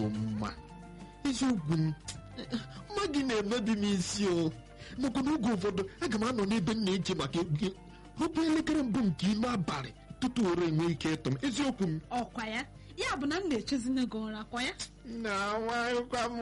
ezigbo mma eziokwu m mma gị na-emebi m isi o makwa na oge ụfọdụ aga m anọ n'ebe m na-eche maka egwu gị rụpụ elekere mbụ nke ime abalị tutu ore enwe ike ịtụ m eziokwu m ọkwa ya ya bụ na m na-echezina gị ụra kwa ya na nwanyịkwa m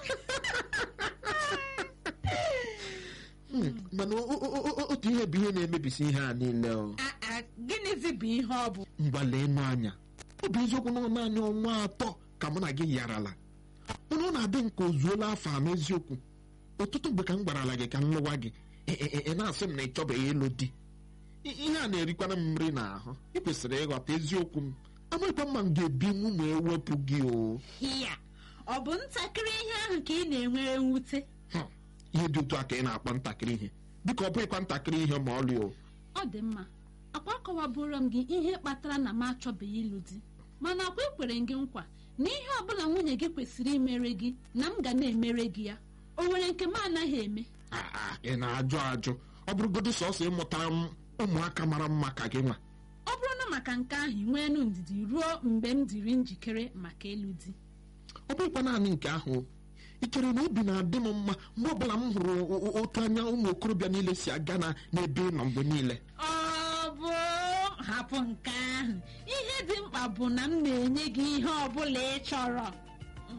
Hmm, mana o- o- o- o- otu ihe bụ ihe na-emebisi ihe a niile o A- a, gịnịzi bụ ihe ọ bụ mgbale enu anya ọ bụ eziokwu na ọ naanị ọnwa atọ ka mụ na gị yarala mana ọ na-adị nke o zuola afọ a n'eziokwu ọtụtụ mgbe ka m gwarala gị ka m lụwa gị ị- ị ị- ị na-asị m na ị chọbeghị ịlụ di I- ihe a na-erikwana m nri n'ahụ ị kwesịrị ịghọta eziokwu m amaghịkwa mma m ga-ebi nwu ma ewepụ gị o ya ọ bụ ntakịrị ihe ahụ ka ị na-enwere mwute Hmm, ihe dị otu a ka ị na-akpọ ntakịrị ihe biko ọ bụghịkwa ntakịrị ihe ma ọlị o ọ dị mma akwa akọwabụrụ m gị ihe kpatara na m achọbeghị ịlụ di mana akwa ekwere gị nkwa na ihe ọbụla nwunye gị kwesịrị imere gị na m ga na-emere gị ya o nwere nke m anaghị eme Ah, ah, ị na-ajụ ajụ ọ bụrụgodị sọsọ ịmụtara m ụmụaka mara mma ka gị nwa ọ bụrụ na maka nke ahụ ị nweenụ ndidi ruo mgbe m dịrị njikere maka ịlụ di ọ bụghịkwa naanị nke ahụ o. ị chere na obi na-adị m mma mgbe ọbụla m hụrụ o- o- otu anya ụmụ okorobịa niile si aga na n'ebe ị nọ mgbe niile ọ bụ hapụ nke ahụ ihe dị mkpa bụ na m na-enye gị ihe ọ bụla ị chọrọ